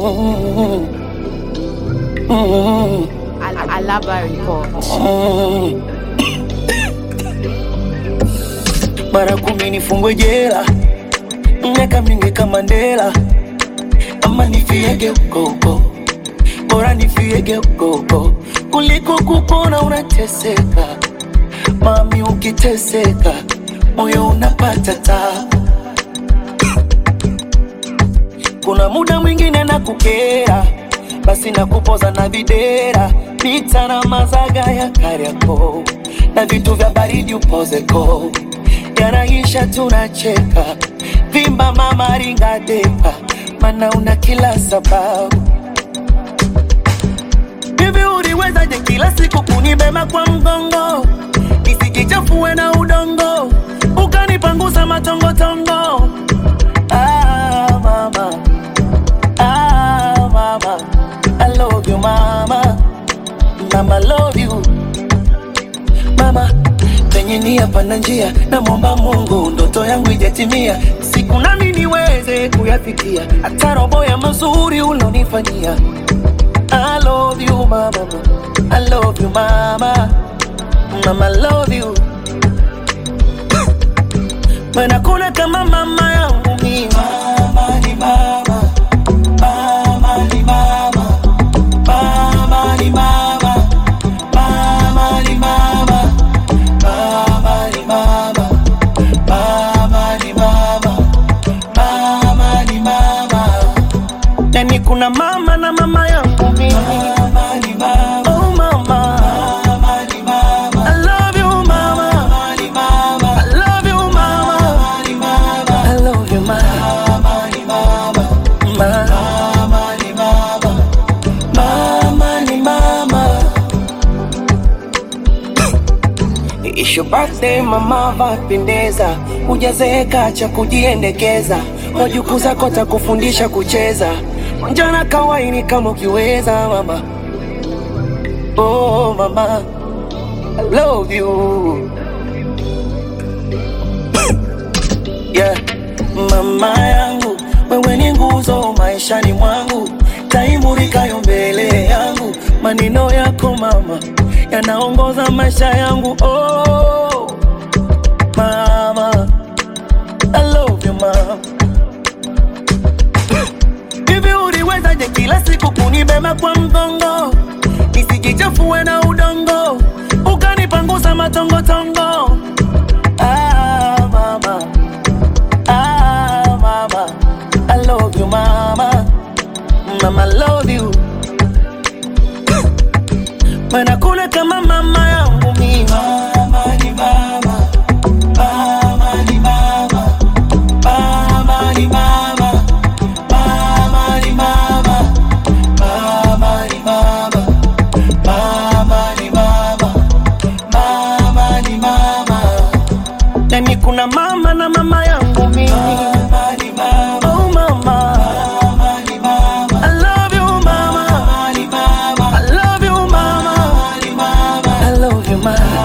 Mm, mm, Al- Alaba Report. mm. Mara kumi nifungwe jela, miaka mingi kama Mandela, ama nifiege huko huko, bora nifiege huko huko kuliko kupona unateseka. Mami, ukiteseka moyo unapata tabu. Kuna muda mwingine na kukera, basi na kupoza na videra, pita na mazaga ya Kariakoo na vitu vya baridi upozeko, yanaisha tunacheka, vimba mama ringa depa, mana una kila sababu Hivi uliwezaje kila siku kunibeba kwa mgongo nisikichafue na udongo ukanipangusa matongotongo? Ah, mama. Ah, mama. I love you, mama. Mama, love you. Mama, penye nia pana njia, namwomba Mungu ndoto yangu ijatimia, siku nami niweze kuyafikia, hata robo ya mazuri ulonifanyia. I love you, mama. I love you, mama. Mama, I love you. When hakuna kama mama yangu mimi. Mama ni mama. Mama ni mama. Mama ni mama. Mama ni mama. Mama ni mama. Mama ni mama. Mama ni mama. Yani kuna mama na mama yangu mimi. Mama ni mama. Oh mama. Mama ni mama. I love you mama. Mama ni mama. I love you mama. Mama ni mama. I love you mama. Mama ni mama. Mama ni mama. Mama ni mama. It's your birthday mama, vapendeza, hujazeeka cha kujiendekeza, wajukuu zako takufundisha kucheza, njana kawaini kama ukiweza mama. Oh mama, I love you yeah. Mama yangu, wewe ni nguzo maishani mwangu, taimurikayo mbele yangu, maneno yako mama yanaongoza maisha yangu. Oh mama, I love you mama. Hivi uliwezaje kila siku kunibeba kwa mgongo nisikichafue na udongo ukanipangusa matongotongo? Ah, mama. Ah, mama. I love you, mama. Mama, I love you. Mana kuna kama mama yangu mimi. Mama ni mama. Mama ni mama. Mama ni mama. Mama ni mama. Mama ni mama. Mama ni mama. Mama ni mama. Yani kuna mama na mama yangu mimi. Mama ni mama. Oh mama. Mama ni mama. I love you mama. Mama ni mama. I love you mama. Mama ni mama. I love you mama.